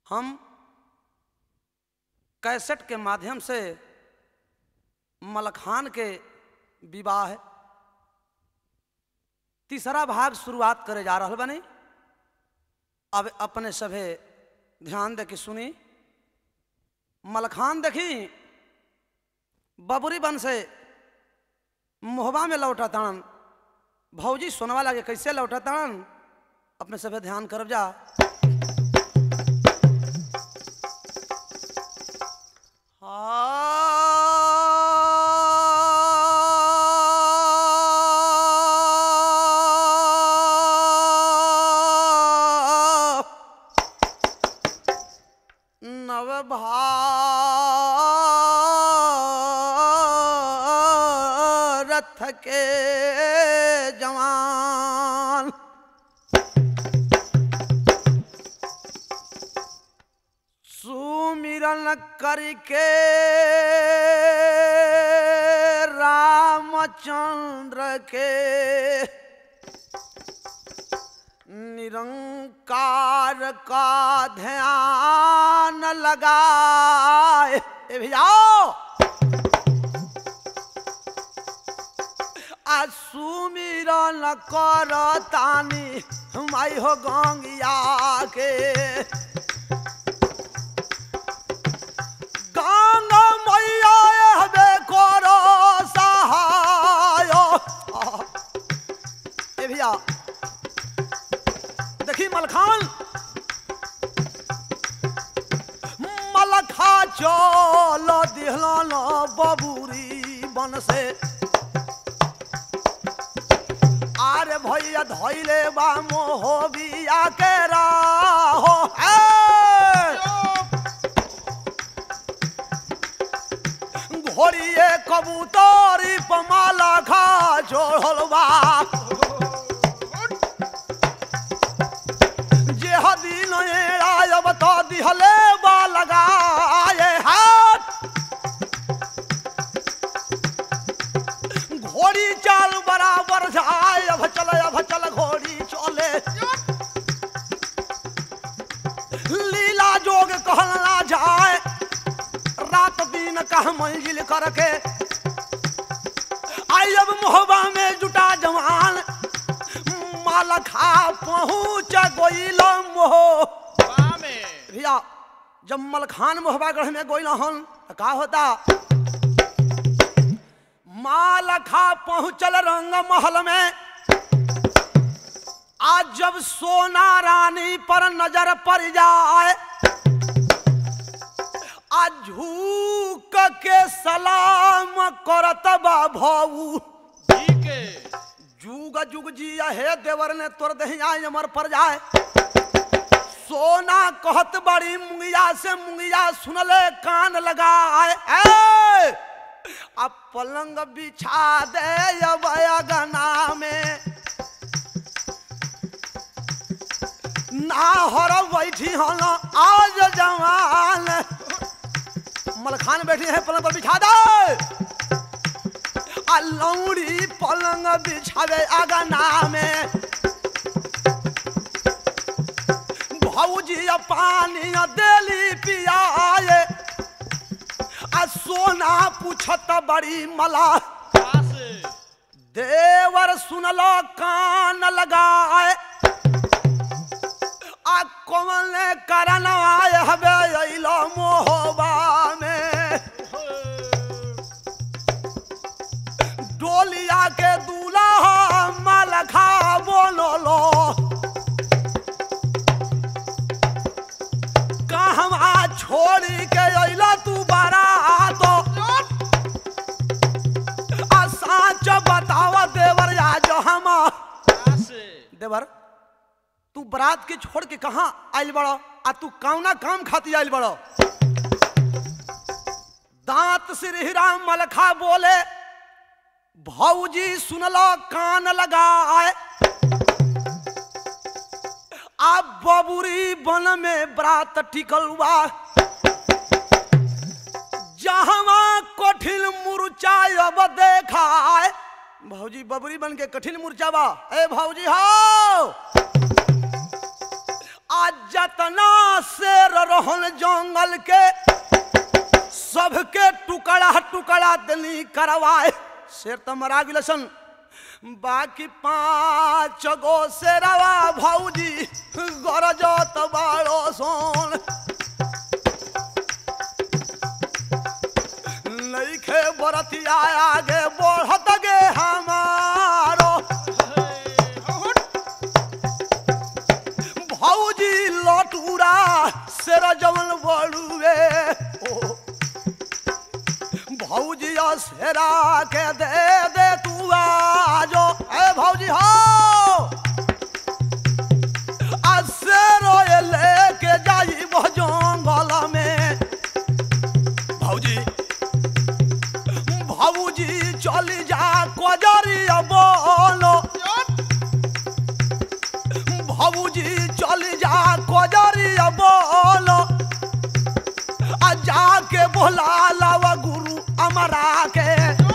हम कैसेट के माध्यम से मलखान के विवाह तीसरा भाग शुरुआत करे जा रहा बनी अब अपने सभे ध्यान दे के सुनी मलखान देखी बबुरी बन से मोहबा में लौटा तान भौजी सोनवा लागे कैसे लौटा तान अपने सभे ध्यान करब जा नव भारत के जवान सुमिरन करके रामचंद्र के निरंकार का ध्यान लगाए ए भैया आ सुमिरन कर तानी माई हो गंगिया के गंगा मैया हबे करो सहाय ए भैया देखी मलखान मलखा चल दिहलन बबूरी बन से आरे भैया धैले बा मोहबिया के राहो ए! घोड़िए कबूतरी पमाला खा जोड़ल बा जे हदीन आयब तो दिहले बा लगाए हाथ घोड़ी चाल बराबर जाए अब चल अब चल घोड़ी चले लीला जोग कहल ना जाए रात दिन कह मंजिल करके आई अब मोहबा में जुटा जवान माल खा पहुँच गोइल मोह भैया जब मलखान मोहबा गढ़ में गोइल हन त का होता माल खा पहुँचल रंग महल में आज जब सोना रानी पर नजर पड़ जाए आ झूक के सलाम करत बा भाऊ जुग जुग जी हे देवर ने तोर दहिया अमर पर जाए सोना कहत बड़ी मुंगिया से मुंगिया सुनले कान लगाए ए अब पलंग बिछा दे अब अगना में ना हर बैठी हन आज जवान मलखान बैठी है पलंग पर बिछा दे आ लौड़ी पलंग बिछावे अगना में भौजी पानी देली पियाए आ सोना पूछत बड़ी मला देवर सुनलो कान लगाए आ कौन करन आए हबे अइलो मोहबा में डोलिया के दूल्हा मलखा बोलो कहवा छोड़ी के अइला तू बारात आ साच बतावा देवर आज हम देवर तू बरात के छोड़ के कहाँ आइल बड़ो आ तू कौना काम खाती आइल बड़ो दांत श्री राम मलखा बोले भौजी सुनलो कान लगाए आ बबुरी बन में बरात टिकल बा जहवा कठिन मुरचा अब देखाए भौजी बबरी बन के कठिन मुरचा बा ए भौजी हो आज जतना शेर रहन जंगल के सबके टुकड़ा टुकड़ा दनी करवाए शेर तो मरा गिलसन बाकी पांच गो शेरवा भौजी गरजत बाड़ो सोन नईखे बरतिया आगे बढ़त गे हमारो भौजी लटूरा शेर जवन बड़ुए ओ भौजी शेरा के दे दे तू आजो ए भौजी हो आ शेरो ये लेके जाई वो जंगल में भौजी भौजी चली जा कोजरिया बोलो भौजी चली जा कोजरिया बोलो आ जाके बोला लावा गुरु अमरा के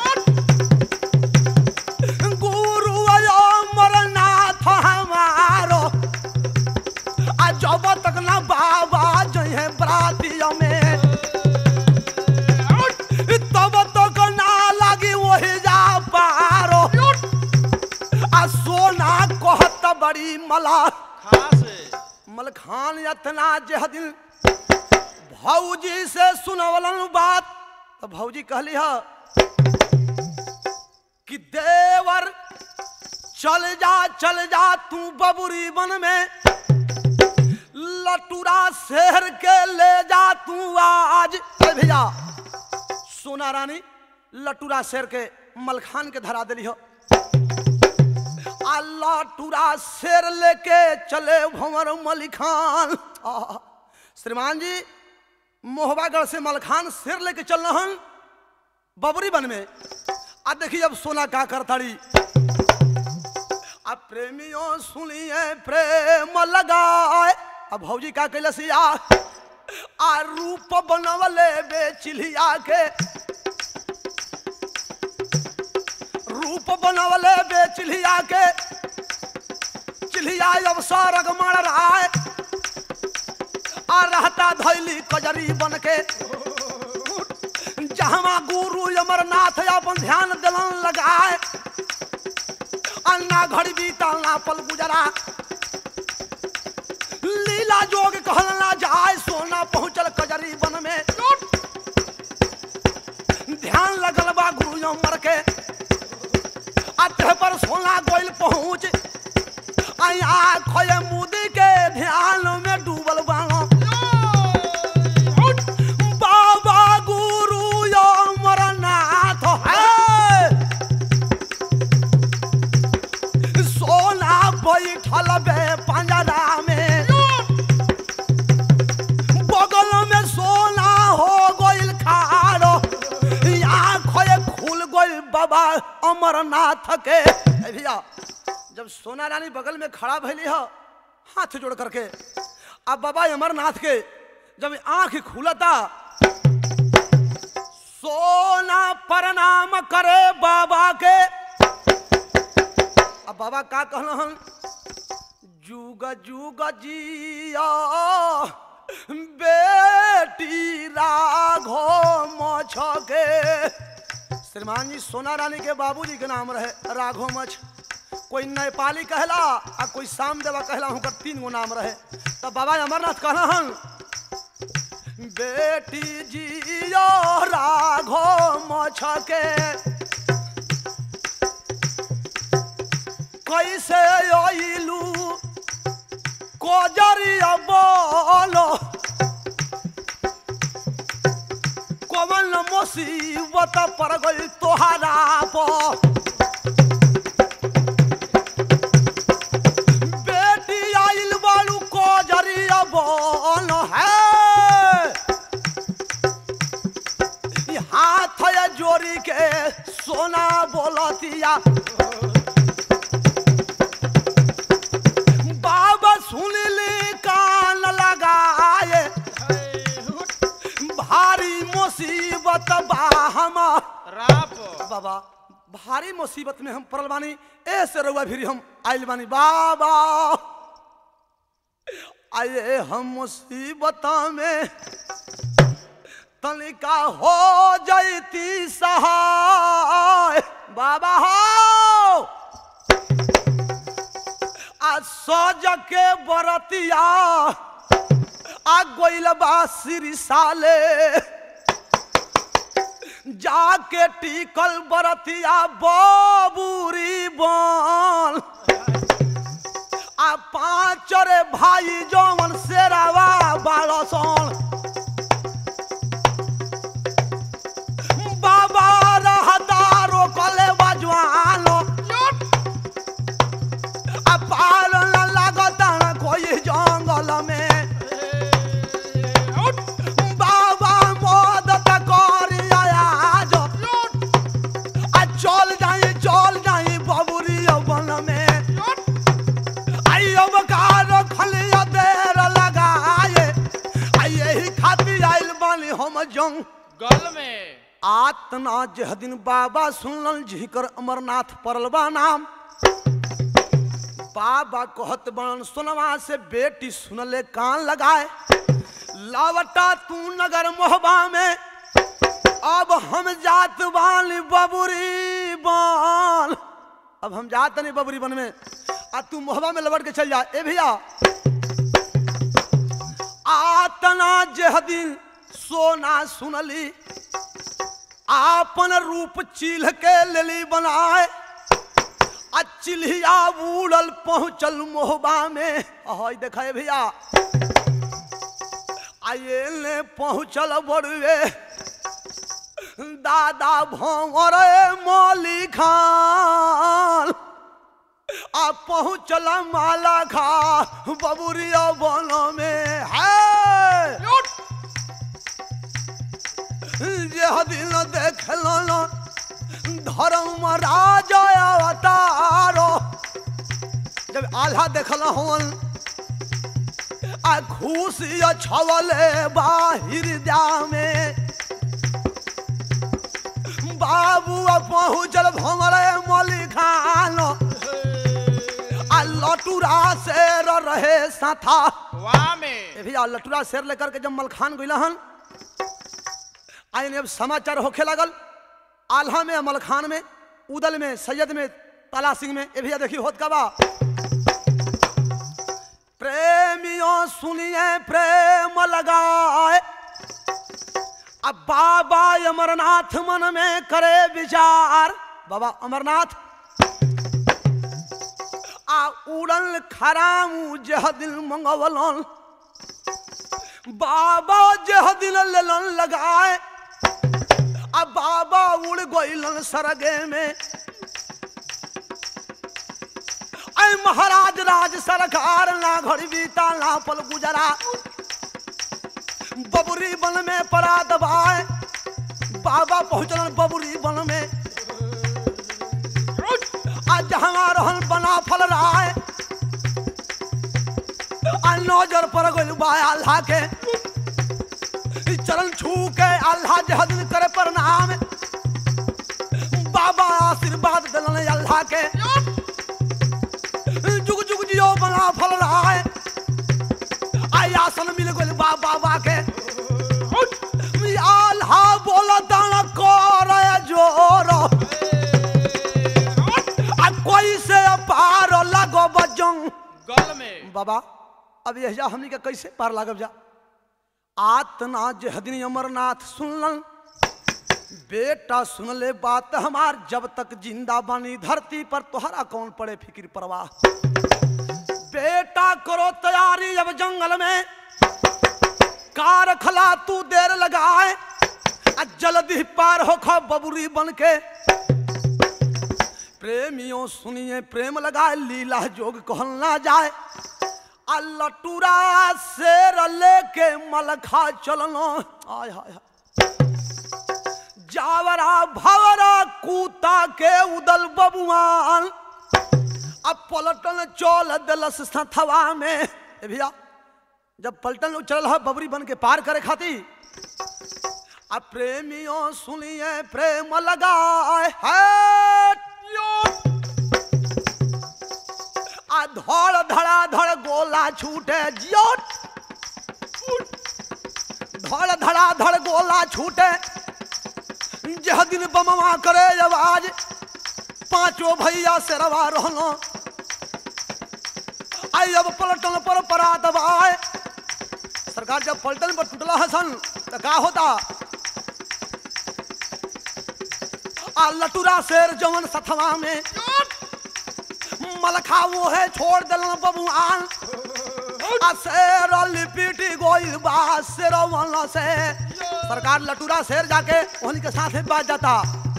गुरु अमरनाथ हमारो आ जब तक ना बाबा जहे बरातिया में तब तक ना लगी वही जा पारो आ सोना कहत बड़ी मला मलखान यतना जह दिन भौजी से सुनवलन बात तो भौजी कहली ह कि देवर चल जा चल जा तू बबुरी वन में लटूरा शहर के ले जा तू आज अरे भैया सोना रानी लटूरा शेर के मलखान के धरा दिली हो अल्लाह टूरा शेर लेके चले भंवर मलिखान आहा। श्रीमान जी मोहबागढ़ से मलखान शेर लेके चल रहन बबरी बन में अब देखिए अब सोना का करताड़ी अब प्रेमियों सुनिए प्रेम लगाए अब भौजी का कैलसिया आ रूप बनवले बेचिलिया के रूप बनवले बेचिलिया के चिलिया अब सरग मर रहा है आ रहता धैली कजरी बन के जहवा गुरु अमरनाथ अपन ध्यान दिलन लगाए अन्ना घड़ी बीतल ना पल गुजरा लीला जोग कहल ना जाए सोना पहुंचल कजरी बन में ध्यान लगल बा गुरु अमर के अतः पर सोना गोइल पहुंच आया खोए मुदी के ध्यान में डूबल बानो बाबा गुरु अमरनाथ है सोना बैठल बे पंजरा में बगल में सोना हो गइल खाड़ो आँखों खुल गइल बाबा अमरनाथ के ए भैया जब सोना रानी बगल में खड़ा भैली हो हाथ जोड़ करके अब बाबा अमरनाथ के जब आंख खुलता सोना प्रणाम करे बाबा के अब बाबा का कहलन जुग जुग जिया बेटी राघो मछ के श्रीमान जी सोना रानी के बाबूजी के नाम रहे राघो मछ कोई नेपाली कहला आ कोई साम देवा कहला हुनकर तीन गो नाम रहे तो बाबा अमरनाथ कहलन बेटी जियो राघो मछ के कैसे अइलू कोजरिया बोलो कमल मुसीबत पर गई तोहरा पर बेटी आइल बालू कोजरिया बोल है ई हाथ ये जोड़ी के सोना बोलतिया बाबा सुन ली कान लगाए भारी मुसीबत बा हमार राप बाबा भारी मुसीबत में हम पड़ल बानी ऐसे रउआ भी हम आइल बानी बाबा आए हम मुसीबत में तनिका हो जैती सहाय बाबा हो आ सज के बरतिया आ गोइल बा सिर साले जाके टिकल बरतिया बबूरी बन आ पाँच रे भाई जौन शेरावा बालसन बाबा रहदारो कले बजवानो आ पार न लागता कोई जंगल में बाबा मदद करी आज आ चल जाई चल जाई बबुरी वन में आई अब कार खलिया देर लगाए आ यही खातिर आइल बानी हम जंग गल में आतना जह दिन बाबा सुनल झिकर अमरनाथ परलबा नाम बाबा कहत बन सुनवा से बेटी सुनले कान लगाए लावटा तू नगर मोहबा में अब हम जात बानी बबुरी बन अब हम जात नहीं बबुरी बन में आ तू मोहबा में लबट के चल जा ए भैया आतना जह दिन सोना सुनली आपन रूप चिल्ह के लेली बनाए आ चिल्हिया उड़ल पहुंचल मोहबा में हई देखा भैया आये ने पहुंचल बड़ुए दादा भंवर मौली खान आ पहुंचल माला खा बबुरिया बन में है यह दिन देखल धर्म राजा अवतारो जब आल्हा देखल हवन आ खुशी छवले बाहिर जा में बाबू पहुँचल भमरे मौली खान आ लटूरा शेर रहे साथा वाह में ए भैया लटूरा शेर लेकर के जब मलखान गइला हन आइन अब समाचार होखे लागल आल्हा में मलखान में उदल में सैयद में ताला सिंह में ए भैया देखी होत का बा प्रेमियों सुनिए प्रेम लगाए अब बाबा अमरनाथ मन में करे विचार बाबा अमरनाथ आ उड़ल खरामू जह दिल मंगवलन बाबा जह दिल लेलन लगाए अब बाबा उड़ गइलन सरगे में ऐ महाराज राज सरकार ना घर बीता ना पल गुजरा बबुरी बन में परा दबाए बाबा पहुंचलन बबुरी बन में आज जहाँ रहन बना फल रहा है आ नजर पर गइल बा अल्लाह के ई चरण छू के अल्लाह जह दिन करे प्रणाम बाबा आशीर्वाद दिलन अल्लाह के जुग जुग जियो बना फल रहा है आई आसन मिल गइल बा बाबा के ई अल्लाह बोला दाना कर जोर आ कोई से पार लगो बजंग गल में बाबा अब यह जा हमनी के कैसे पार लागब जा आतना जहदिन अमरनाथ सुनलन बेटा सुन ले बात हमार जब तक जिंदा बानी धरती पर तोहरा कौन पड़े फिक्र परवाह बेटा करो तैयारी अब जंगल में कार खला तू देर लगाए आ जल्दी पार हो खा बबुरी बन के प्रेमियों सुनिए प्रेम लगाए लीला जोग कहल ना जाए आ लटूरा शेर लेके मलखा चलनो आय हाय हाय जावरा भवरा कूता के उदल बबुआन अब पलटन चल दिलस थवा में ए भैया जब पलटन चल है बबरी बन के पार करे खाती अब प्रेमियों सुनिए प्रेम लगाए है आ आ धड़ धड़ा धड़ गोला छूटे जियोट धड़ धड़ा धड़ गोला छूटे जह दिन बमवा करे आवाज पांचों भैया से रवा रहलो आई अब पलटन पर परा दबाए सरकार जब पलटन पर टूटला हसन तो का होता आ लटूरा शेर जवन सथवा में मलखा वो है छोड़ दिलन बबुआन आ शेर लिपिटी गोइल बा शेर वाला से सरकार लटूरा शेर जाके उन्हीं के साथ में बात जाता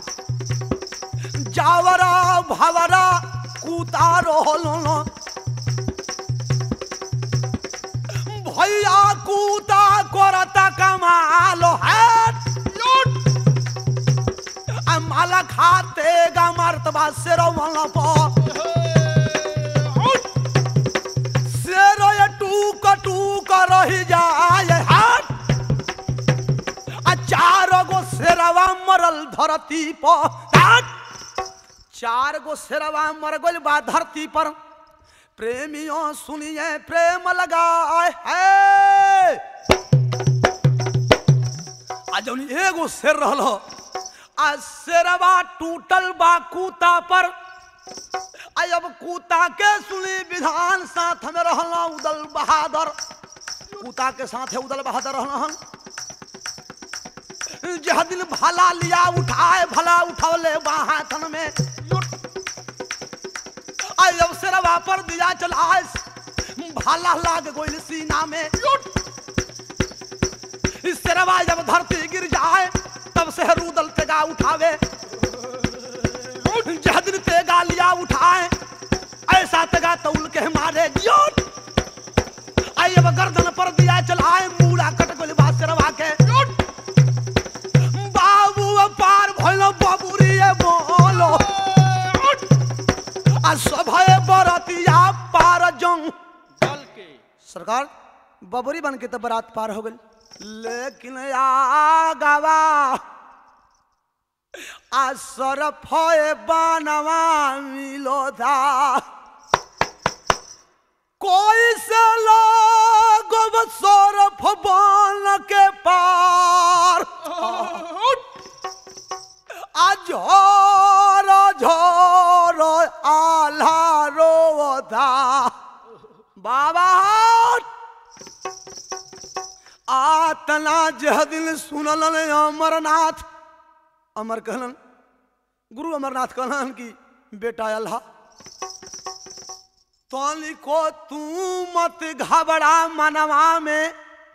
जावरा भवरा कूता रोहलो भैया कूता करता कमालो है आ माला खाते गा मर्तबा शेरो वाला पर शेरो ये टूक टूक रही जाए हाथ आ चार गो शेरवा मरल धरती पर हाथ। चार गो शेरवा मर गइल बा धरती पर प्रेमियों सुनिए प्रेम लगाए है आ जौन एगो शेर रहलो आ शेरवा टूटल बा कूता पर आ अब कूता के सुनी विधान साथ में रहला उदल बहादुर कूता के साथ उदल बहादुर रहलन जह दिन भला लिया उठाए भला उठौले बा हाथन में आई अब शेरवा पर दिया चलाए भाला लाग गोइल सीना में इस शेरवा जब धरती गिर जाए तब से रूदल तेगा उठावे जह दिन तेगा लिया उठाए ऐसा तेगा तौल के मारे जोट आई अब गर्दन पर दिया चलाए मूड़ा कट गोइल बा शेरवा के बाबू पार भइलो बाबूरी बोलो आ सभय बरतिया पार जंग दल के सरकार बबरी बन के तो बारात पार हो गई लेकिन आगवा आ सरफ बनवा मिलो था कोई से लोग सरफ बन के पार आज झोर झोर आल्हा रोता बाबा आतना जह दिल सुनलन अमरनाथ अमर कहलन गुरु अमरनाथ कहलन कि बेटा अल्लाह तोली को तू मत घबरा मनवा में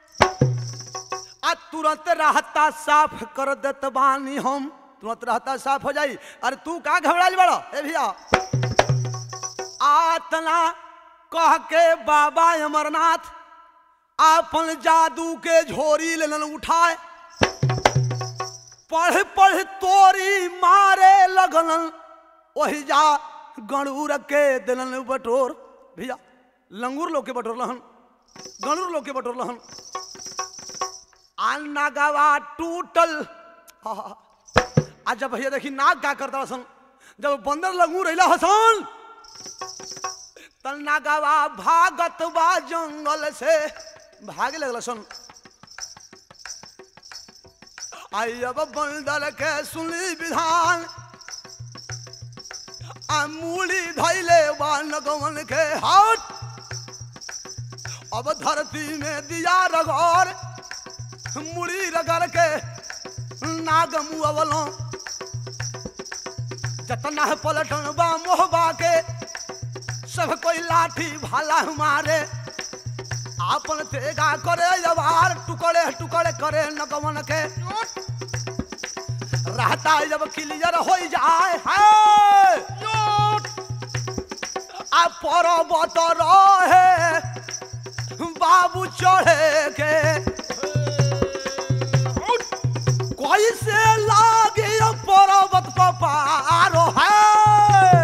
आ तुरंत रहता साफ कर देत बानी हम तुरंत रहता साफ हो जाई अरे तू का घबराइल बड़ा ए भैया आतना कह के बाबा अमरनाथ आपन जादू के झोरी लेलन उठाए पढ़ पढ़ तोरी मारे लगलन वही जा गणूर के दिलन बटोर भैया लंगूर लोग के बटोर लहन गणूर लोग के बटोर लहन अन्ना गवा टूटल आहा। आज जब भैया देखी नाक का करता हसन जब बंदर लंगूर अइला हसन तन्ना गवा भागत बा जंगल से भागे लगल सन आई अब बंदर के सुनी विधान आ मूली धैले बा नगवन के हाथ अब धरती में दिया रगौर मुड़ी रगड़ के नाग मुअवलों जतना है पलटन बा मोहबा के सब कोई लाठी भाला मारे आपन तेगा करे जवार टुकड़े टुकड़े करे नगवन के रहता है जब क्लियर हो जाए है आ पर्वत रहे बाबू चढ़े के कोई से लागे पर्वत पर पारो है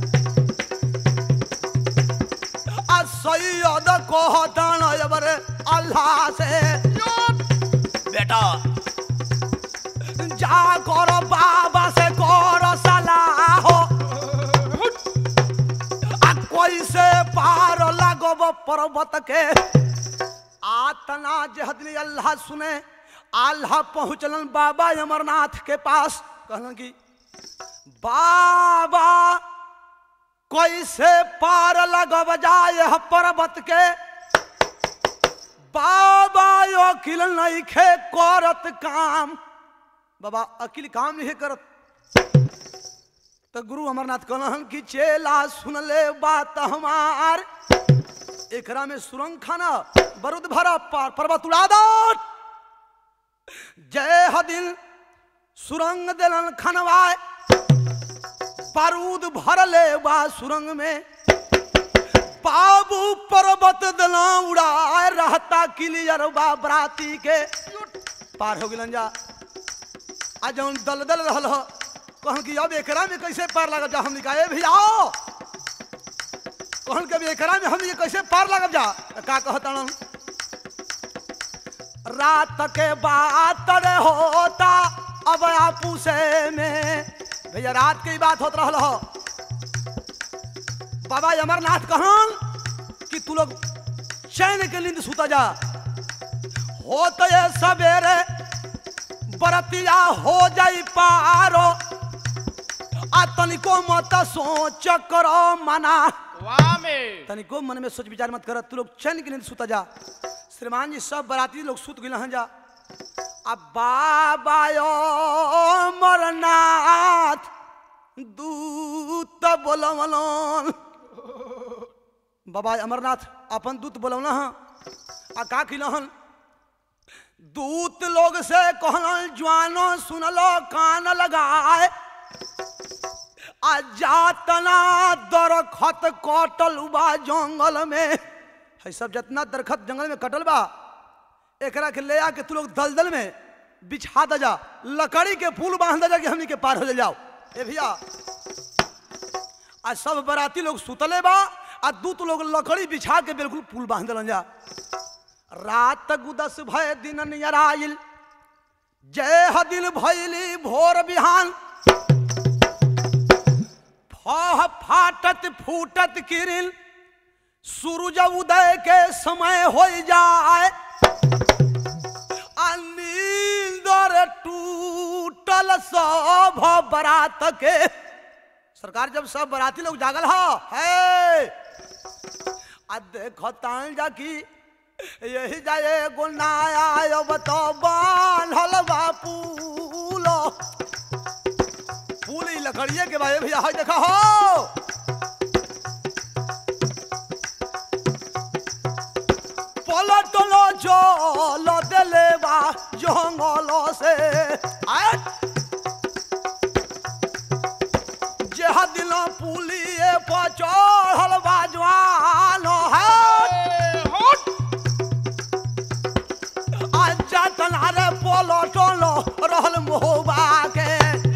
आ सैयद कहतन एबरे अल्लाह से बेटा जा करो बाबा से करो सलाह आ कोई से पर्वत के आतना जहदनी अल्लाह सुने आल्हा पहुंचलन बाबा अमरनाथ के पास कहलन कि बाबा कैसे पार लगब जाए यह पर्वत के बाबा यो अकिल नहीं खे करत काम बाबा अकिल काम नहीं करत तो गुरु अमरनाथ कहलन कि चेला सुन ले बात हमार एकरा में सुरंग खाना बरुद भरा पार पर्वत उड़ा दो जय हदिल सुरंग दिलन खनवाए बारूद भरले बा सुरंग में बाबू पर्वत दिला उड़ाए रहता क्लियर बा बराती के पार हो गिलन जा आज जौन दल दल रहल हो कहन कि अब एकरा में कैसे पार लगब जा हमने कहा ए भैया आओ कहन के अब एकरा में हम ये कैसे पार लगब जा का कहतन रात के बात रे होता अब आपू से में भैया रात के ही बात होत रहल हो बाबा अमरनाथ कहन कि तू लोग चैन के नींद सुता जा होत ये सवेरे बरतिया हो जाई पारो आ तनिको मत सोच करो मना वाह में तनिको मन में सोच विचार मत कर तू लोग चैन के नींद सुता जा श्रीमान जी सब बराती लोग सुत गए जा अब बाबा यो मरनाथ दूत बोलवलन बाबा अमरनाथ अपन दूत बोलवल आ का किलहन दूत लोग से कहलन जवानो सुनलो कान लगाए आ जातना दरखत कटल बा जंगल में है सब जितना दरखत जंगल में कटल बा एकरा के ले आके तू लोग दलदल में बिछा द जा लकड़ी के पुल बांध जा कि हमनी के पार हो जाओ ए भैया आज सब बराती लोग सुतले बा आ दूत लोग लकड़ी बिछा के बिल्कुल पुल बांध दलन जा रात गुदस भय दिन नियराइल जय हदिल भैली भोर बिहान फह फाटत फूटत किरिल सूरज उदय के समय हो जाए आ नींदर टूटल सब बरात के सरकार जब सब बराती लोग जागल हो है आ देखो तान जा की यही जाए गुनाया अब तो बांधल बापूल फूल ही लकड़िए के भाई भैया हाय देखा हो পলটলো জল দেলে বা জঙ্গল সে আয় যেহ দিল পুলিয়ে পচড়ল বা জওয়ান আচ্ছা তনারে পলটল রহল মোহবাকে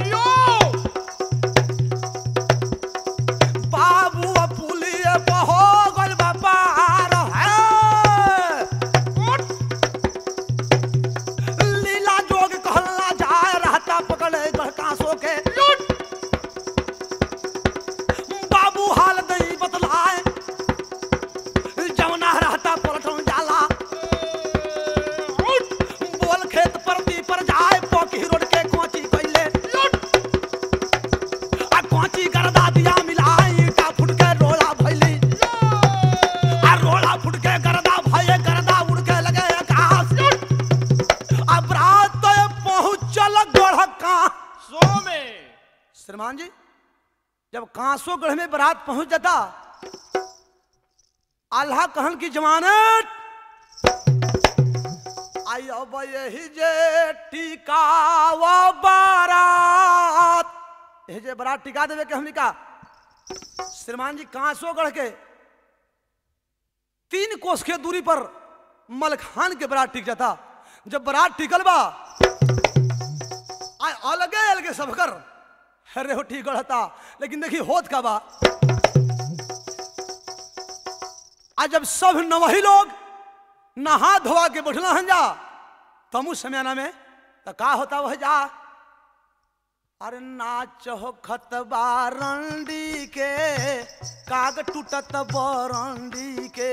बाबू पुलिए हो गल बापार है लीला जोग कहला जाए रहता पकड़े कांसो के बाबू हाल दई बतलाए जवना रहता पलटन जाला बोल खेत परती पर जाए पोकी रोड के कोची कैले आ कोची करदा दिया मिलाई का फुट के रोला भैली आ रोला फुट के करदा भये करदा उड़ के लगे आकाश आ बरात तो पहुंचल गढ़ का सो में श्रीमान जी जब कांसो गढ़ में बारात पहुंच जाता अल्लाह कहन की जमानत आई अब यही जे टिकावा बारात यही जे बारात टिका देवे के हमनी का श्रीमान जी कांसो गढ़ के तीन कोस के दूरी पर मलखान के बारात टिक जाता जब बारात टिकल बा आय अलगे अलगे सबकर अरे हो ठीक रहता लेकिन देखी होत का बा आज जब सब नवही लोग नहा धोवा के बैठला हन जा तमु समयाना में तो का होता वह जा अरे नाच हो खतबा रंडी के काग टूटत बरंडी के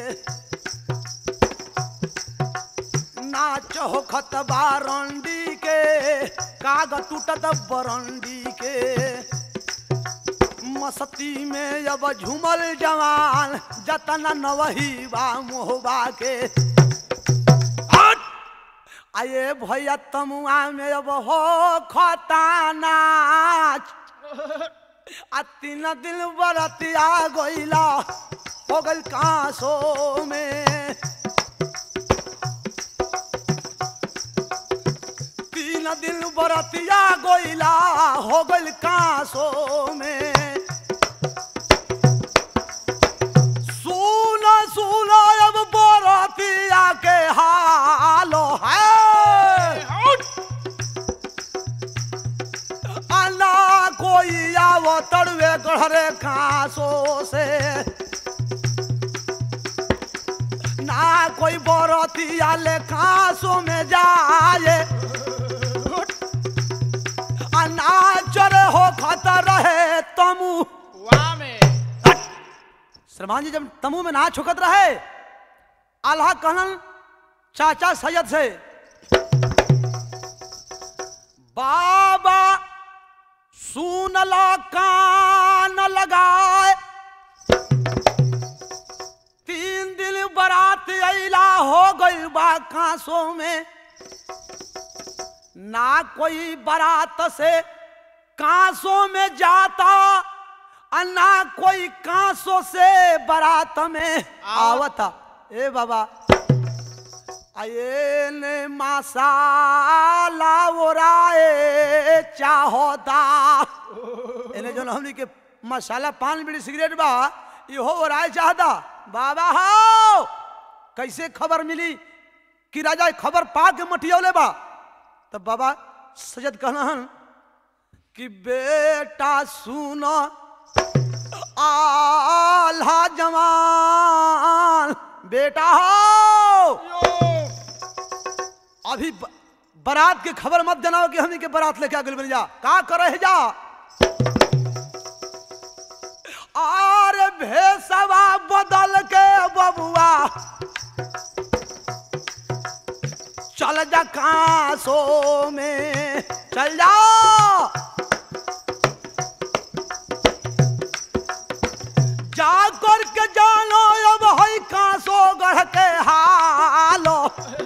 नाच हो खतबा रंडी के काग टूटत बरंडी के मस्ती में अब झूमल जवान जतना नवही बा मोहबा के हट! आये भैया तमुआ में अब हो खता नाच आ तीन दिन बरतिया गइला हो गइल कांसो में तीन दिन बरतिया गइला हो गइल कांसो में सुन सुन अब बरतिया के हालो है अना कोई आवो तड़वे गढ़रे घासो से ना कोई बरतिया ले घासों में जाए अना चरे हो खतर रहे तमू वाह में श्रमान जी जब तमू में ना छुकत रहे आल्हा कहलन चाचा सैयद से बाबा सुन ला कान लगाए तीन दिन बारात अला हो गई बा कांसों में ना कोई बारात से कांसों में जाता और ना कोई कांसों से बारात में आवता ए बाबा आये ने मसाला ओराए चाहोता इन्हें जो हमनी के मसाला पान बीड़ी सिगरेट बा इहो ओराए चाहता बाबा हो कैसे खबर मिली कि राजा खबर पा के मटियौले बा तब बाबा सजद कहलन कि बेटा सुनो आल्हा जवान बेटा हो अभी ब- बारात के खबर मत जनाओ कि हमनी के बारात लेके आगे बन जा का करे है जा और भेसवा बदल के बबुआ चल जा कांसों में चल जाओ जा कर के जानो अब हई कांसो गढ़ के हालो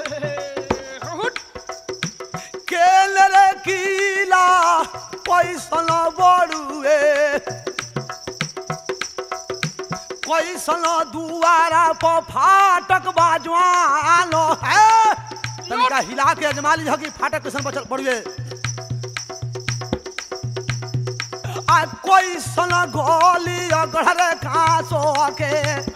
केल रे कीला पैसन बड़ुए कैसन दुआरा पर फाटक बाजवालो है तनिका हिला के अजमा ली कि फाटक कैसन बचल बड़ुए आ कैसन गोली अगढ़ घासो के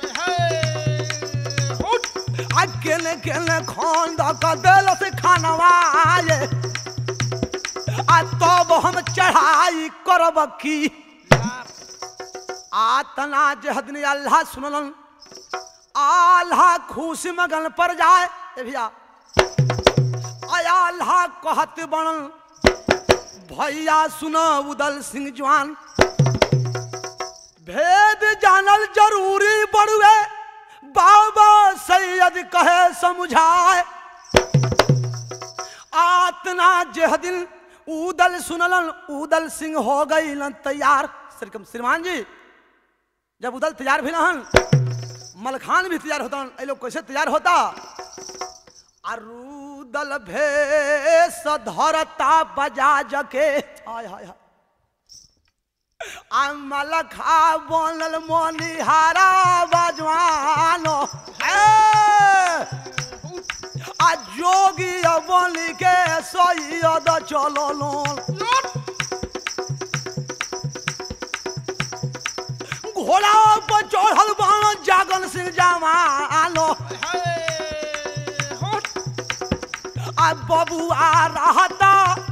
आ केने केने खोंद क देल से खानवाए आ तब हम चढ़ाई करब की आतना जहदनी अल्लाह सुनलन आल्हा खुशी मगन पर जाए ए भैया आया अल्लाह कहत बनल भैया सुनो उदल सिंह जवान भेद जानल जरूरी बड़ुए बाबा सैयद कहे समझाए आतना जेह दिन उदल सुनलन उदल सिंह हो गई तैयार श्रीकम श्रीमान जी जब उदल तैयार भी रहन मलखान भी तैयार होता ये लोग कैसे तैयार होता अरुदल भेष धरता बजाज के हाय हाय हाय आ मलखा बनल मोनिहारा बजवानो ए! आ जोगी बन के सैयद चलो घोड़ा पर चढ़ल बाण जागन सिंह जमानो आ बबुआ रहता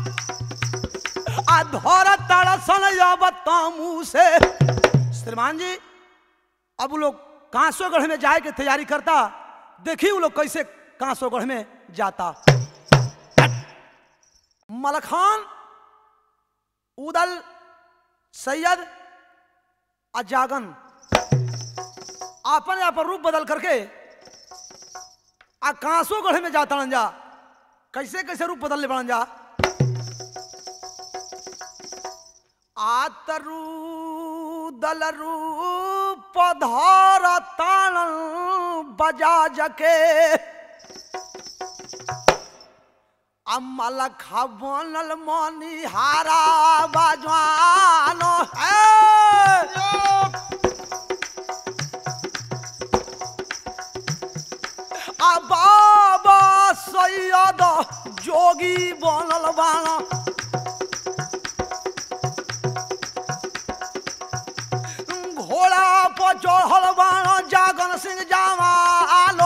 आ धर तड़सन अब तमू से श्रीमान जी अब वो लोग कांसोगढ़ में जाए के तैयारी करता देखी वो लोग कैसे कांसोगढ़ में जाता मलखान उदल सैयद अजागन आपन अपन रूप बदल करके आ कांसो गढ़े में जाता जा कैसे कैसे रूप बदल ले बड़न जा आतरू दल रूप धार ताण बजा जके अमल खबनल मनी हारा बजवानो है आ बाबा सैयद जोगी बनल बाना घोड़ा पर चढ़ल बाना जागन सिंह जामालो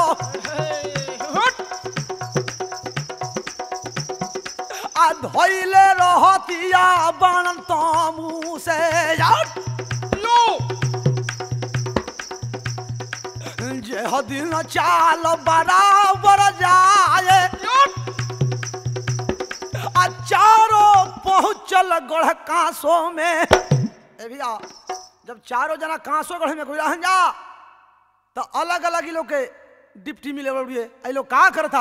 आ धैले रहतिया बानन तमू से जाट जे दिन चाल बराबर जाए आ चारों पहुंचल गढ़ कांसो में ए भैया जब चारों जना कांसो गढ़ में कोई रहन जा तो अलग अलग ही लोग के डिप्टी मिले बड़िए आई लोग का करता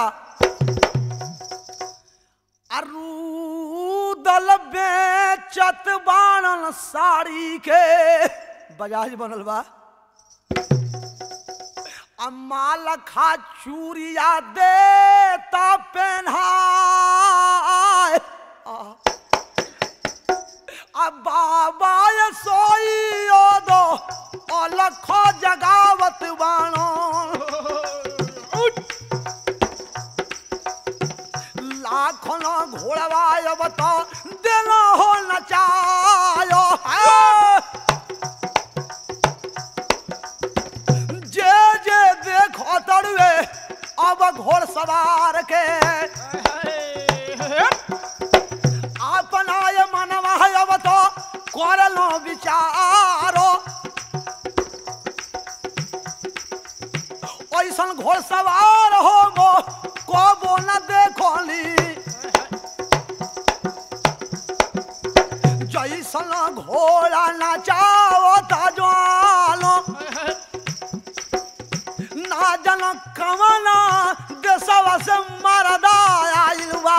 अरुदल बेचत बाणन साड़ी के बजाज बनल बा अम्मा लखा चूरिया देता पेन्हाए आ बाबा ये सोइयो दो अलख जगावत बाणो लाखों घोड़वायब तो देना हो नचायो है जे जे देखो तड़वे अब घोड़ सवार के अपना ये मनवा है अब तो कर लो विचारो ऐसन घोड़ सवार हो गो कबो न देखोली जैसन घोड़ा नचाओ तजवालो ना जन कमना देशवा से मरदा आइल बा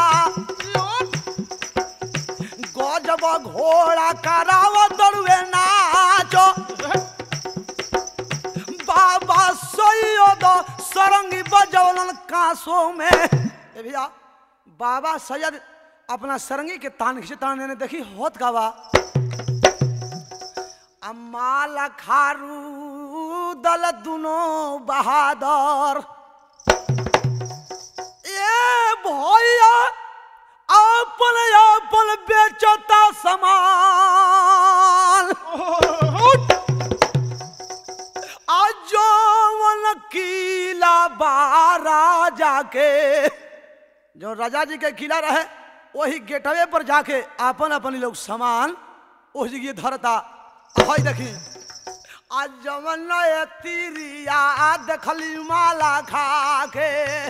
गजब घोड़ा कराव दड़ुए नाचो बाबा सैयद सरंगी बजौलन कांसो में ए भैया बाबा सैयद अपना सरंगी के तान खींचे तान देने देखी होत का बा अम्मा खारू दल दुनो बहादुर ए भैया अपन अपन बेचता समान अजोवन किला बारा जाके जो राजा जी के किला रहे वही गेटवे पर जाके अपन अपन लोग सामान उस जगह धरता हई देखी आज जमन तिरिया देखली माला खा के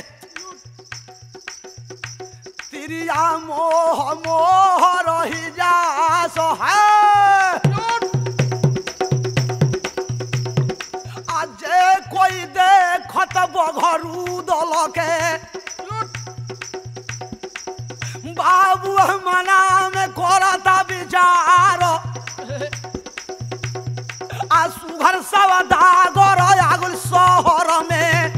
तिरिया मोह मोह रही जा सो है आज कोई देखत बघरू दल के बाबू मना में करता विचार आ सुघर सब दागर आगुल शहर में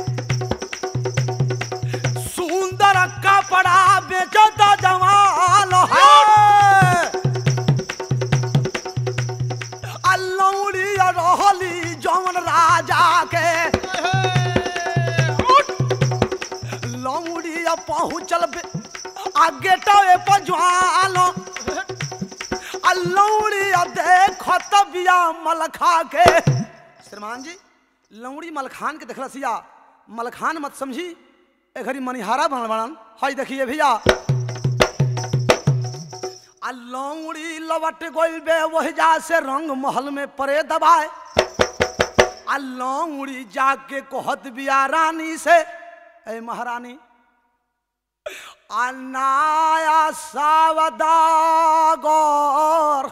सुंदर कपड़ा बेचत जवान है आ लौड़ी रहली जौन राजा के लौड़ी पहुँचल बे- आ गेटवे पर ज्वाल आ लौड़ी देखत बिया मलखा के श्रीमान जी लौड़ी मलखान के देखला सिया मलखान मत समझी ए घड़ी मनिहारा बनल बनल हई देखिए भैया आ लौड़ी लवट गोल बे वही जा से रंग महल में परे दबाए आ लौड़ी जाके कहत बिया रानी से ए महारानी अनाया सावदागर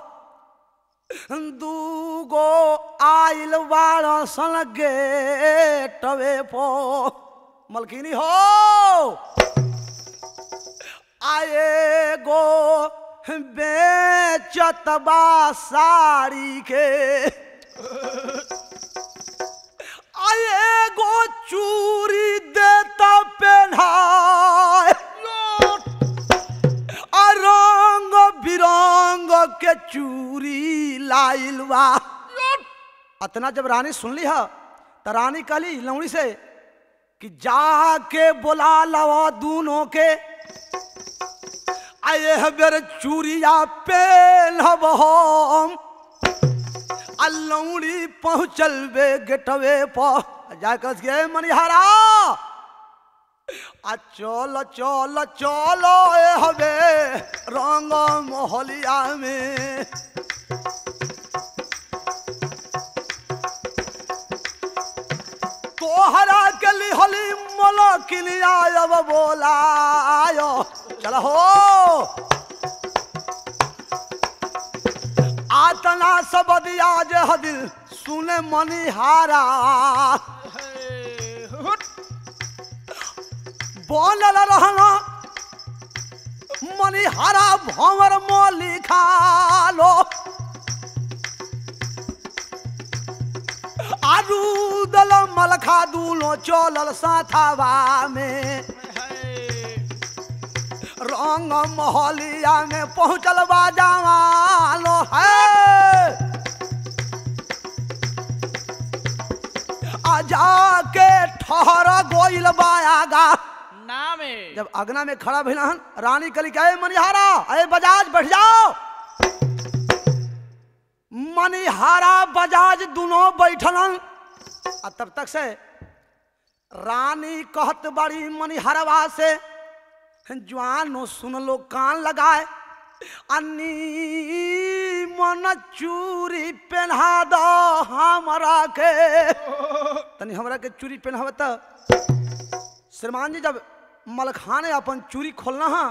दूगो आइल बाड़ सन गेटवे पो मलकिनी हो आए गो बेचत बा साड़ी के आए गो चूरी देता पेन्हाए आ रंग बिरंग के चूरी लाइल बा अतना जब रानी सुन ली है तो रानी कहली लौड़ी से कि जाके बोला लवा दूनों के आए है बेर चूरिया पेनहब हम आ लौड़ी पहुँचल बे गेटवे पर जाकर के मनिहारा आ चल चल चल ए हवे रंग मोहलिया में तोहरा के लिहली मलकिलिया अब बोलायो चल हो आतना सब दिया जे हदिल सुने मनिहारा बनल रहना मनिहारा भंवर मोली खालो आरू दल मलखा दूलो चलल साथावा में रंग मोहलिया में पहुंचल बाजावालो है आ जाके ठहर गोइल बायागा नामे जब अगना में खड़ा भइल हन रानी कली कहे मनिहारा अरे बजाज बैठ जाओ मनिहारा बजाज दोनों बैठलन आ तब तक से रानी कहत बड़ी मनिहारवा से जवानो सुन लो कान लगाए अन्नी मन चूरी पहना दो हमरा के तनी हमरा के चूरी पहनाव त श्रीमान जी जब मलखाने अपन चूरी खोलना है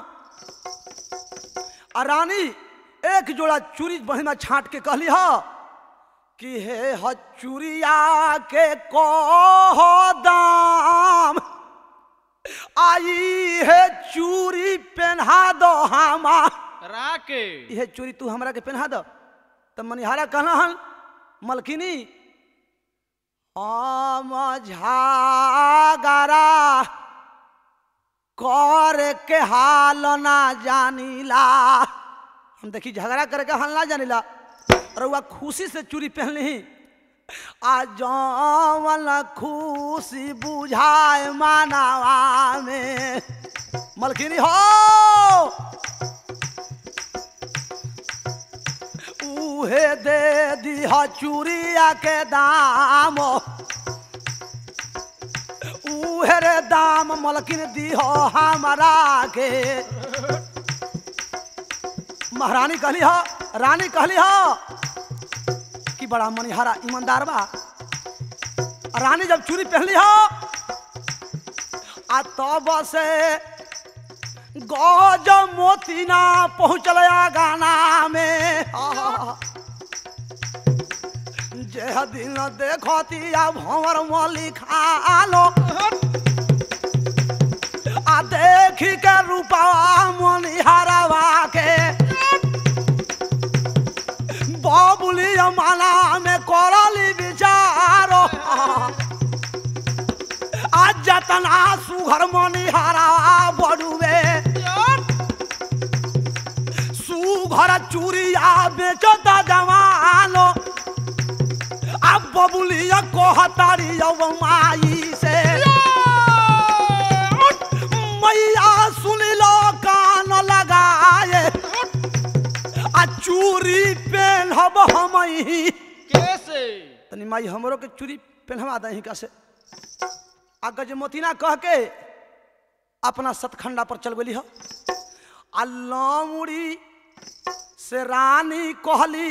आ रानी एक जोड़ा चूरी बढ़िया छाट के कहली ह कि हे ह चूरिया के कह दाम आई हे चूरी पहना दो हमा राके यह चूरी तू हमरा के पहना दो तब मनिहारा कहना हन मलकिनी हम झागरा कर के हाल ना जानीला हम देखी झगड़ा करे के हाल ना जानीला और वह खुशी से चूड़ी पहन ली आ जवन खुशी बुझाए मानवा में मलकिनी हो उहे दे दिह चूड़िया के दाम उहे रे दाम मलकिन दिह हमरा के महारानी कहली ह रानी कहली ह कि बड़ा मनिहारा ईमानदार बा आ रानी जब चूड़ी पहनली ह आ तब से गज मोतीना पहुँचल गाना में आहा। जे दिन देखती आ भंवर मली खालो आ देखी के रूपा मनिहारवा के बाबुली माला में करली विचारो आज जतना सुघर मनिहारा बड़ुए सुघर चूड़िया बेचता जवानो अब बबुलिया कहतारी अब माई से मैया सुन लो कान लगाए आ चूड़ी पहनब हम कैसे तनी माई हमरो के चूड़ी पहनवा दही का से आ गजमोतीना कह के अपना सतखंडा पर चल गई ह आ लौड़ी से रानी कहली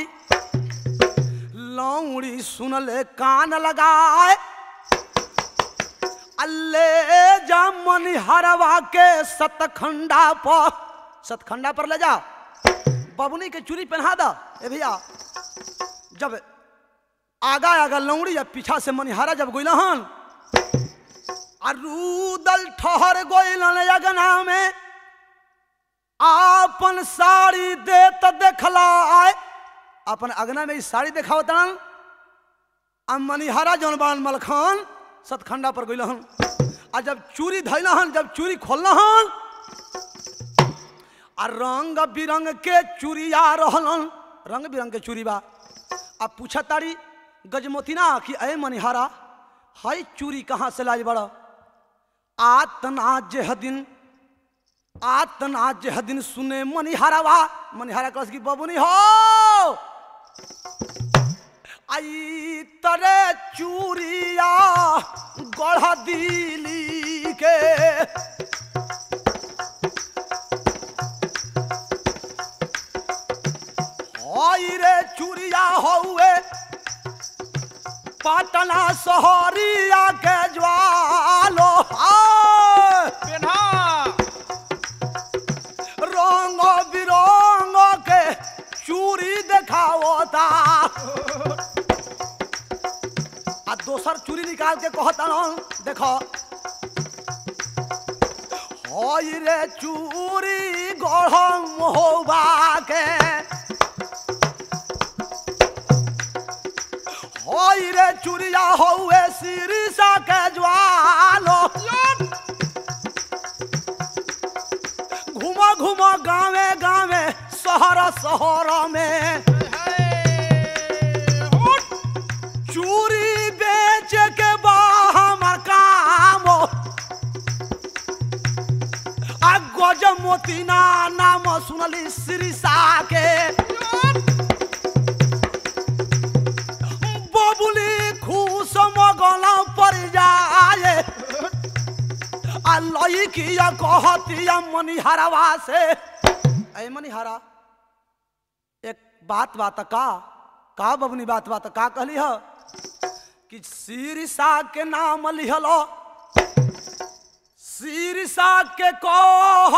लौड़ी सुनले कान लगाए अल्ले जा मनिहरवा के सतखंडा पर सतखंडा पर ले जा बबुनी के चूड़ी पहना दा ए भैया जब आगा आगा लौड़ी या पीछा से मनिहारा जब गोइल हन आ रूदल ठहर गोइल अगना में आपन साड़ी दे त देखला आए अपन अगना में ई साड़ी देखावतन आ मनिहारा जौन बान मलखान सतखंडा पर गइल हन आ जब चूड़ी धैल हन जब चूड़ी खोल हन आ रंग बिरंग के चूड़िया रहलन रंग बिरंग के चूड़ी बा आ पूछा तारी गजमोतिना कि अय मनिहारा हई चूड़ी कहाँ से लाई बड़ा आतना जेह दिन आतना जेह दिन सुने मनिहारावा मनिहारा कहस की बबुनी हो आई तरे चूड़िया गढ़ दिली के हई रे चूड़िया हौए पाटना सहरिया के ज्वालो आय! पेन्हा रंग बिरंग के चूड़ी देखावता आ दोसर चूड़ी निकाल के कहता न देखो हई रे चूड़ी गढ़म होबा के हई रे चूड़िया हौए सिरिसा के ज्वालो घुमा घुमा गावे गावे शहर शहर में चूड़ी बेच के बा हमर काम आ गज मोतीना नाम सुनली सिरिसा के बबुली खुश मगला पर जाए आ लईकिया कहतिया मनिहारवा से ऐ मनिहारा एक बात बात का का बबनी बात बात का कहली ह कि सिरसा के नाम लिहलो सिरसा के कह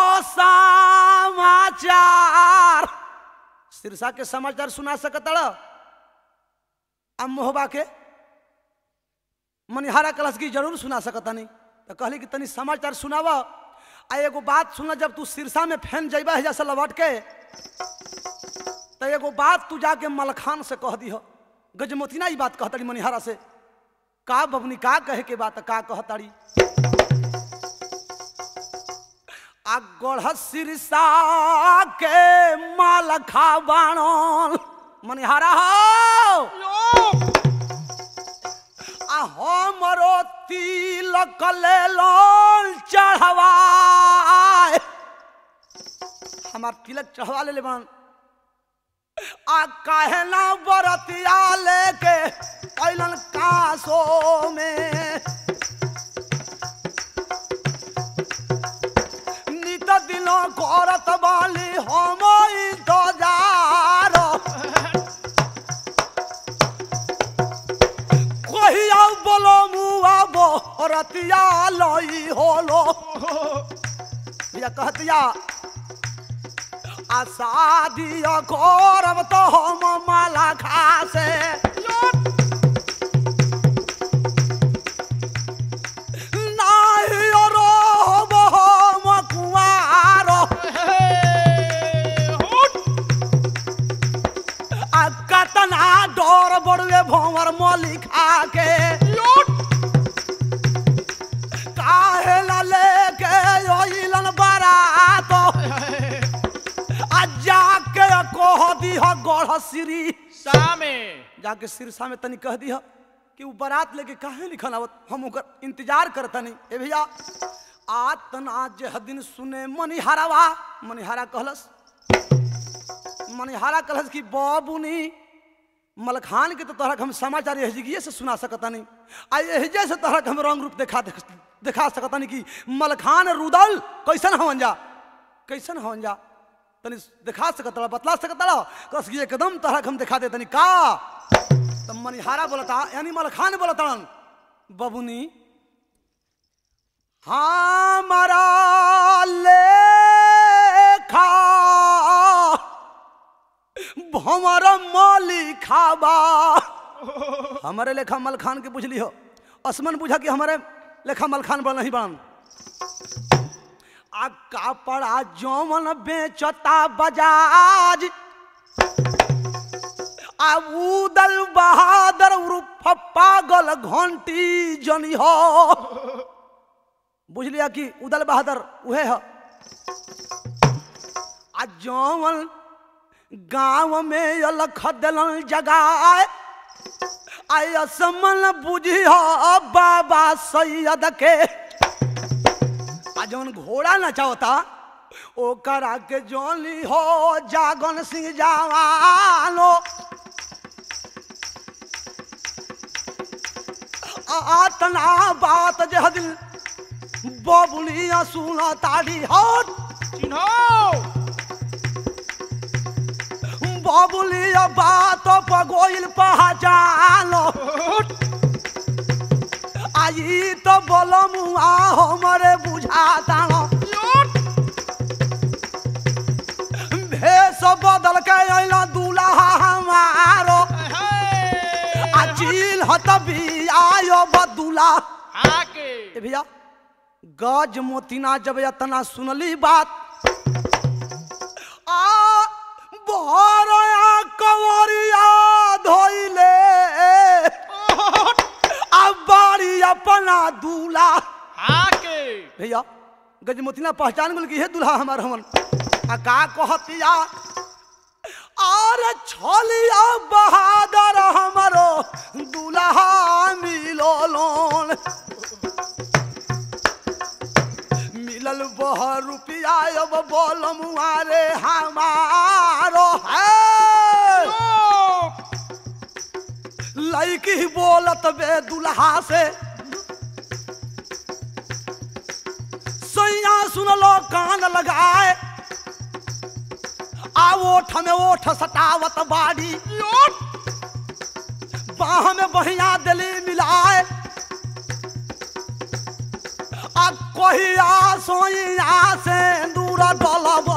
समाचार सिरसा के समाचार सुना सकतड़ अब मोहबा के मनिहारा कलश की जरूर सुना सकता नहीं तो कहली कि तनी समाचार सुनावा आ एगो बात सुना जब तू सिरसा में फैन जैबा है जैसे लौट के तो एगो बात तू जाके मलखान से कह दी हो गजमोतिना ई बात कहतड़ी मनिहारा से का बबनी का कहे के बात का कहताड़ी आ गढ़ सिरसा के मालखा बाणल मनिहारा हो आ हमरो तिलक लेलन चढ़वाए हमार तिलक चढ़वा ले बन आ काहे ना बरतिया लेके अइलन कासो में नित दिनो करत बाली हम इंतजार कहिया बोलो मुआ बो रतिया लई होलो भैया कहतिया आ शादिया करब तो हम माला खासे नाही रहब हम कुंवार आ कतना डर बड़ुए भंवर मली खा के काहे ला लेके अइलन बारात आ जाके कह दी ह गढ़ सिरी सामे जाके सिरसा में तनी कह दी ह कि उ बारात लेके काहे लिखल आवत हम ओकर इंतजार करतनी ए भैया आतना जे दिन सुने मनिहारावा मनिहारा कहलस मनिहारा कहलस कि बाबुनी मलखान के तो तोहरा के हम समाचार एहजिए से सुना सकतानी आ एहजे से तोहरा के हम रंग रूप देखा दिखा सकतानी कि मलखान रुदल कैसन हवन जा कैसन हवन जा तनी दिखा सकता बतला सकता कस कि एकदम तोहरा के हम दिखा दे तनी का तब मनिहारा बोलता यानी मलखान बोलता बबुनी हमारा लेखा भंवर मलिखा बा हमारे लेखा मलखान के पूछ लियो असमन पूछा कि हमारे लेखा मलखान बन नहीं बन आ कापड़ा जौवन बेचता बजाज आ उदल बहादुर उर्फ पागल घंटी जनी हो बुझ लिया कि उदल बहादुर उहे ह आ जौवन गांव में अलख दिलन जगाए आय असमन बुझी हो बाबा सैयद के आ जौन घोड़ा नचावता ओकरा के जोली हो जागन सिंह जवानो आतना बात जे दिल बबुलिया सुना ताड़ी हट चिन्हो बबुलिया बात पगोइल पहचानो आई तो बोलमुआ हमरे बुझाता भेष बदल के अइला दूल्हा हमारो आ चील हत भी आयो बदुला आके ए भैया गज मोतिना जब यतना सुनली बात आ बहरया कंवरिया धोइले आ बाड़ी अपना दूल्हा आके भैया गजमोतिना पहचान गेल कि हे दूल्हा हमार हमन आ का कहतिया और छलिया बहादुर हमरो दूल्हा मिलो लोन मिलल बह रुपया अब बोल मुआरे हमारो है लड़की बोलत बे दुल्हा से सैया सुन लो कान लगाए आ ओठ में ओठ सटावत बाड़ी बाह में बहिया दिली मिलाए आ कहिया सोइया से दूर डलब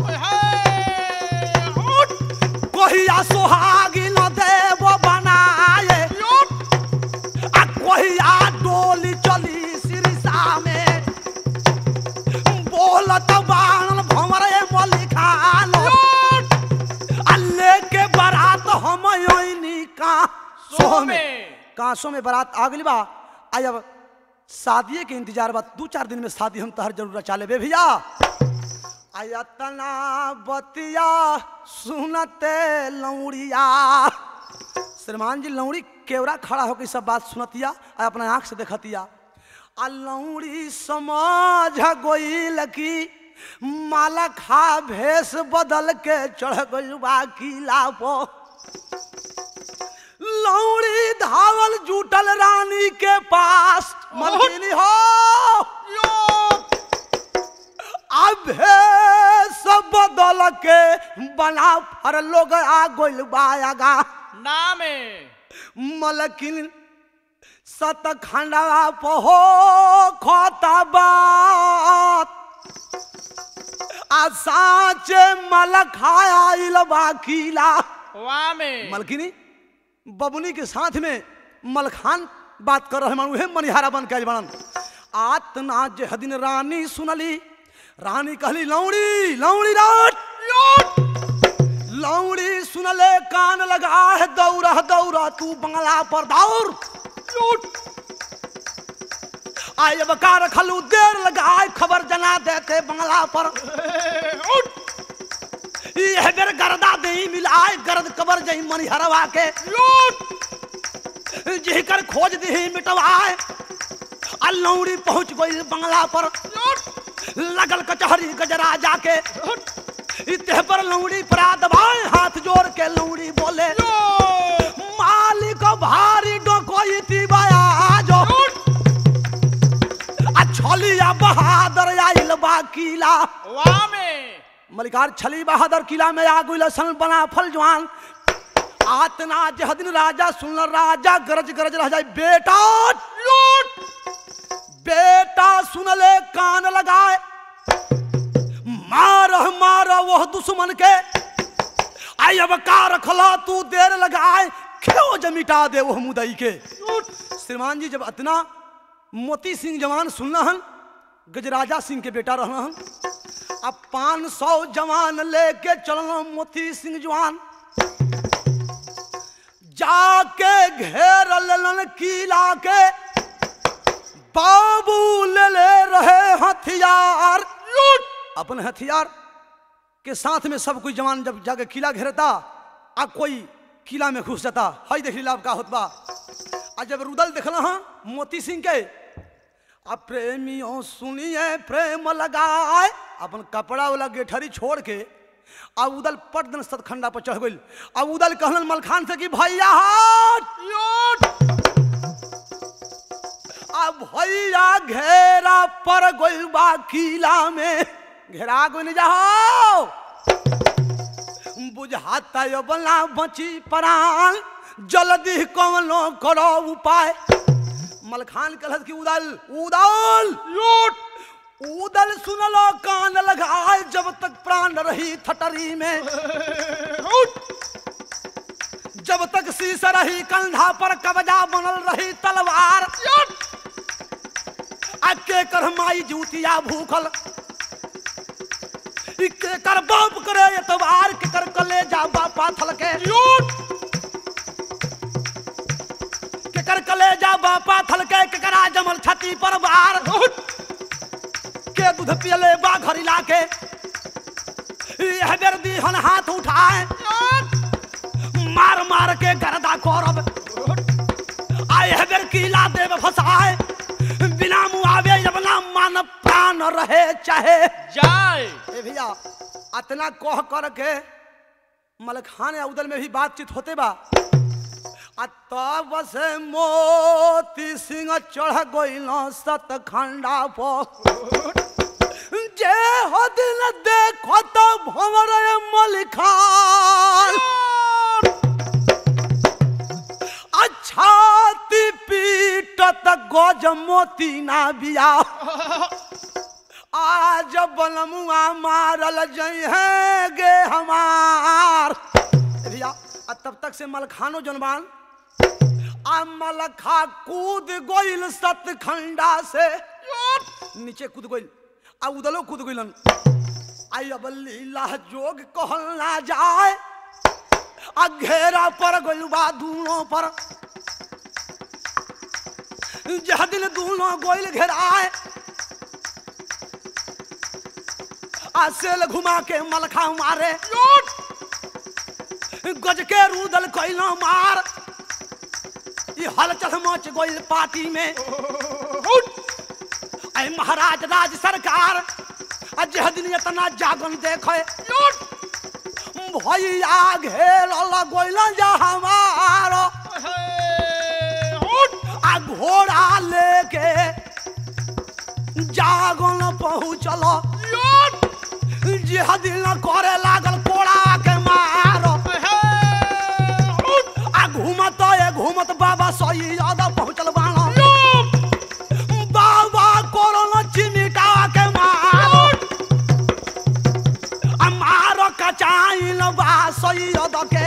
कहिया सोहागी न देव बनाए आ कहिया डोली चली सिरिसा में बोलत बाणन भंवरे मलिखान आ लेके बारात हम ओइनी का सोह में कांसों में बारात आ गई बा आज अब शादी के इंतजार बा दू चार दिन में शादी हम तहर जरूर रचा लेबे भैया आयतना बतिया सुनते लौड़िया श्रीमान जी लौड़ी केवरा खड़ा होकर सब बात सुनतिया आ अपना आंख से देखतिया आ लौड़ी समझ गोइल की माला खा भेष बदल के चढ़ गई बा किला पो लौड़ी धावल जुटल रानी के पास मलकिनी हो अभे सब बदल के बना फर लोग आ गोइल बायागा नामे मलकिन सत खंडवा पहो खोता बात आ साचे मल खाया इलबा किला वामे मलकिनी बबुनी के साथ में मलखान बात कर रहे मानू हे मनिहारा बन के बनन आतना जे हदिन रानी सुनली रानी कहली लौड़ी लौड़ी राट लौड़ी सुनले कान लगा है दौड़ा दौड़ा तू बंगला पर दौड़ आय अब का रखलू देर लगाए खबर जना देते बंगला पर यह बेर गर्दा दही मिलाए गर्द कबर जही मनिहरवा के जिहकर खोज दही मिटवाए आ लौड़ी पहुंच गई बंगला पर लगल कचहरी गजरा जाके इतने पर लौड़ी परा दबाए हाथ जोड़ के लौड़ी बोले मालिक भारी डोकोई तिबाया जो आ छलिया बहादुर आइल बा किला वामे मलिकार छली बहादुर किला में आ गई सन बना फल जवान आतना जहदिन राजा सुन राजा गरज गरज रह जाए बेटा बेटा सुन ले कान लगाए मार मार वह दुश्मन के आई अब का रखला तू देर लगाए क्यों जमिटा दे वह मुदई के श्रीमान जी जब इतना मोती सिंह जवान सुनना हन गजराजा सिंह के बेटा रहना हन अब पाँच सौ जवान लेके चलना मोती सिंह जवान जाके घेर लेलन किला के बाबू ले ले रहे हथियार अपन हथियार के साथ में सब कोई जवान जब जाके किला घेरता आ कोई किला में घुस जाता हई देख लीला अब का होत बा आ जब रुदल देखल हाँ मोती सिंह के आ प्रेमियों सुनिए प्रेम लगाए अपन कपड़ा वाला गेठरी छोड़ के आ उदल पट दिन सतखंडा पर चढ़ गई आ उदल कहलन मलखान से कि भैया हट आ भैया घेरा पर गइल बा किला में घेरा गइल जाओ बुझाता यो बला बची प्राण जल्दी कवनो करो उपाय मलखान कहलत कि उदल उदल उदल सुनलो कान लगाए जब तक प्राण रही थटरी में जब तक शीश रही कंधा पर कब्जा बनल रही तलवार आ के कर माई जूतिया भूखल ई के कर बाप करे एतवार के कर कले जा बापा थल के के कर कले जा बापा थल के के करा जमल छाती पर बार के दूध पियले बा घरी लाके यह बेर दीहन हाथ उठाए मार मार के गर्दा करब आए है बेर कीला देव फसाए बिना मुआवे जब ना मान प्राण रहे चाहे जाए ए भैया अतना कह कर के मलखान या उदल में भी बातचीत होते बा आ तब से मोती सिंह चढ़ गइल सतखंडा पर जे हो दिन देखो तो भंवर मलखान अच्छा ती पीटत गज मोती ना बिया आज बनमुआ मारल जई है गे हमार भैया आ तब तक से मलखानो जनबान आ मलखा कूद गोइल सतखंडा से नीचे कूद गोइल आ उदलो कूद गोइलन आई अब लीला जोग कहल ना जाए आ घेरा पर गोइल बा दूनों पर जह दिन दूनों गोइल घेराए आ सेल घुमा के मलखा मारे गज के रूदल कैलो मार ई हलचल मच गइल पार्टी में ऐ महाराज राज सरकार आ जह दिन इतना जागन देखे भैया घेर गइल जा हमारो आ घोड़ा लेके जागन पहुँचल जिह दिल करे लागल कोड़ा के मारो आ घूमत ए घूमत बाबा सही ज्यादा पहुँचल बाणा बाबा कोरोन चिमिटा के मारो आ मारो कचाइल बा सही ज्यादा के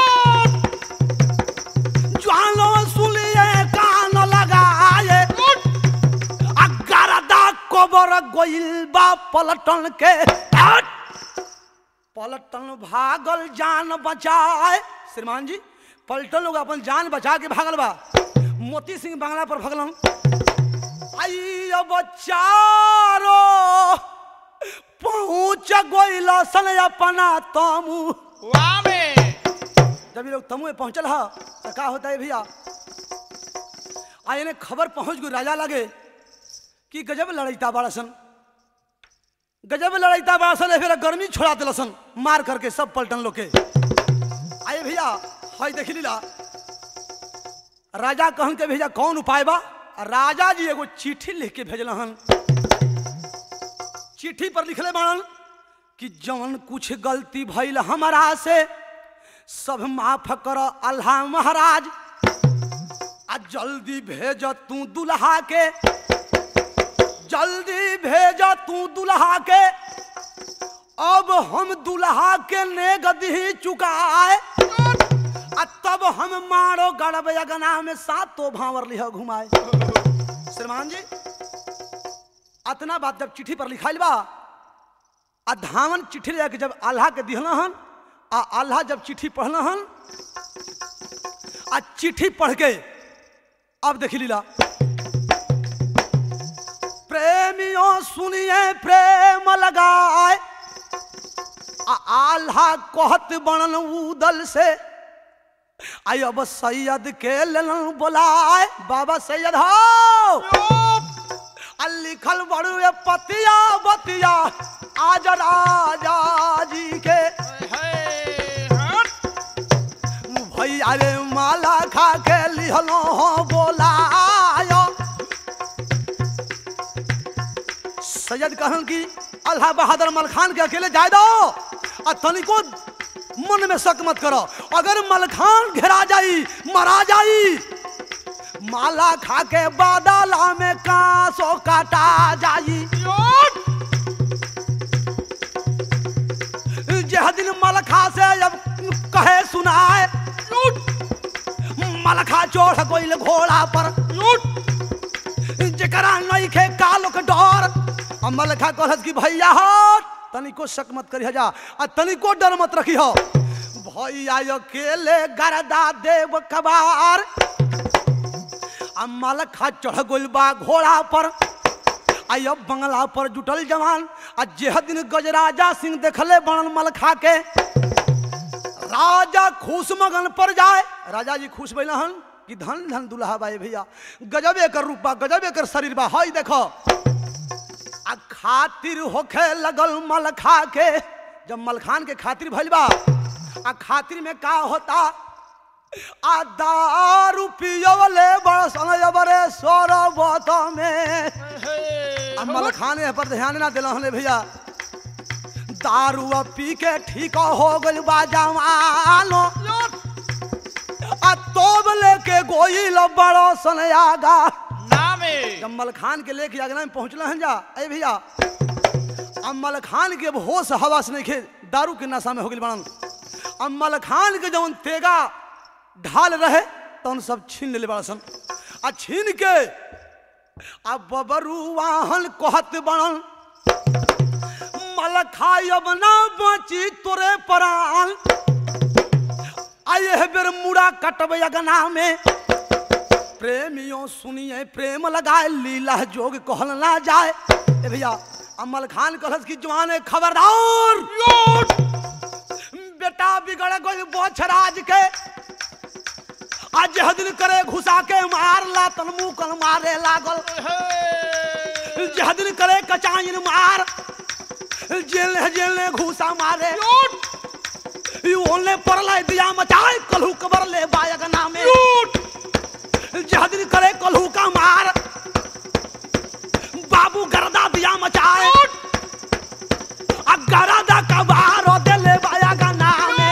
ज्वालो सुलिए कान लगाए आ गरदा कोबर गोइल बा पलटन के हट! पलटन भागल जान बचाए श्रीमान जी पलटन लोग अपन जान बचा के भागल बा मोती सिंह बांग्ला पर भगलन आई अब चारो पहुंच गोइल सन अपना तमू वाह में जब ये लोग तमू में पहुंचल हा तो का होता है भैया आए ने खबर पहुंच गई राजा लगे कि गजब लड़ैता बड़ा सन गजब लड़ैता बड़ा सन फिर गर्मी छोड़ा दिल सन मार करके सब पलटन लोग के आए भैया हई देख लीला राजा कहन के भैया कौन उपाय बा राजा जी एगो चिट्ठी लिख के भेजल हन चिट्ठी पर लिखले बाड़न कि जौन कुछ गलती भइल हमारा से सब माफ कर अल्लाह महाराज आ जल्दी भेज तू दुल्हा के जल्दी भेजा तू दुल्हा के अब हम दुल्हा के ने गदी चुकाए आ तब हम मारो गड़ब अगना में सातो भावर लिह घुमाए श्रीमान जी अतना बात जब चिट्ठी पर लिखाइल बा आ धावन चिट्ठी ले जाके जब आल्हा के दिहल हन आ आल्हा जब चिट्ठी पढ़ल हन आ चिट्ठी पढ़ के अब देखी लीला प्रेमियों सुनिए प्रेम लगाए आ आल्हा कहत बनल उदल से आई अब सैयद के लन बोलाए बाबा सैयद हो आ लिखल बड़ुए पतिया बतिया आज राजा जी के भैया रे माला खा के लिहलो हो बोलायो सैयद कहन की अल्लाह बहादुर मलखान के अकेले जाए दो आ तनिको मन में शक मत करो अगर मलखान घेरा जाई मरा जाई माला खा के बादला में कांसो काटा जाई जह दिन मलखा से अब कहे सुनाए मलखा चोढ़ गोइल घोड़ा पर जकरा नहीं खे कालो के डर आ मलखा कहत कि भैया हो तनिको शक मत करी जा आ तनिको डर मत रखी हो भैया अकेले गरदा देव कबार आ मलखा चढ़ गोइल बा घोड़ा पर आई अब बंगला पर जुटल जवान आ जेह दिन गजराजा सिंह देखले बनल मलखा के राजा खुश मगन पर जाए राजा जी खुश बैल हन कि धन धन दुल्हा बाई भैया गजबे कर रूपा गजबे कर शरीर बा हई देखो आ खातिर होखे लगल मलखा के जब मलखान के खातिर भइल बा आ खातिर में का होता आ दारू पियवले बड़सन जबरे सोरबत में आ मलखान एह पर ध्यान ना दिला हले भैया दारू अब पी के ठीक हो गइल बा जवानो आ तोब लेके गोइल बड़ो सन आगा जब मलखान के लेके अगना में पहुंचल हन जा अरे भैया अब मलखान के अब होश हवास नहीं खे दारू के नशा में हो गइल बनन अब मलखान के जवन तेगा ढाल रहे तवन सब छीन ले बड़ा सन आ छीन के अब बबरू वाहन कहत बनन मलखाई अब ना बची तोरे प्राण आये है बेर मुड़ा कटबे अगना में प्रेमियों सुनिए प्रेम लगाए लीला जोग कहल ना जाए ए भैया अमल खान कहलस की जवान है खबरदार बेटा बिगड़ गई बोछराज के आज यह दिन करे घुसा के मार ला तन मुंह कल मारे लागल जह दिन करे कचाइन मार जेल जेल ने घुसा मारे ओले परले दिया मचाए कलहू कबर ले बायक नामे जह दिन करे कलहू का मार बाबू गर्दा दिया मचाए आ गरदा का बार दे ले बायक नामे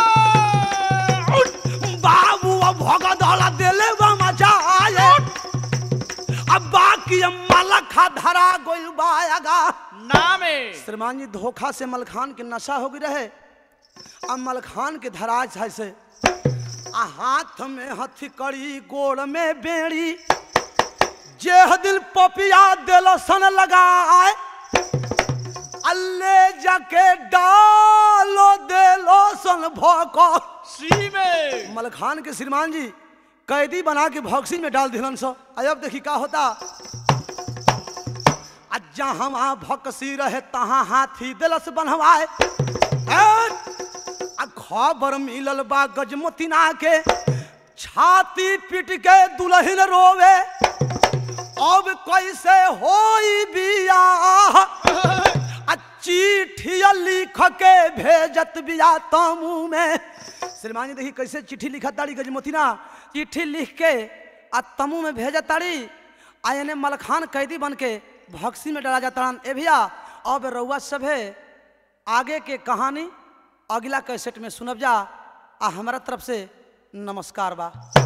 बाबू अब भोग दौला दे ले बा मचाए अब बाकी मलखा धरा गोइल बायगा श्रीमान जी धोखा से मलखान के नशा हो गई रहे अब मलखान के धराज है से आ हाथ में हथकड़ी गोड़ में बेड़ी जेह दिल पपिया दिल सन लगाए अल्ले जाके डालो दिलो सन भोको मलखान के श्रीमान जी कैदी बना के भौक्सी में डाल दिलन सो अब देखी का होता आ जहाँ भक्सी रहे तहाँ हाथी दिलस बनवाए ए, आ खबर मिलल बा गजमोतिना के छाती पीट के दुल्हन रोवे अब कैसे होई बियाह आ चिट्ठिया लिख के भेजत बिया तमू में श्रीमान जी देखी कैसे चिट्ठी लिखत ताड़ी गजमोतिना चिट्ठी लिख के आ तमू में भेजत ताड़ी आ एने मलखान कैदी बन के भक्सी में डरा जाता ए भैया अब रउआ सब है आगे के कहानी अगला कैसेट में सुनब जा आ हमारा तरफ से नमस्कार बा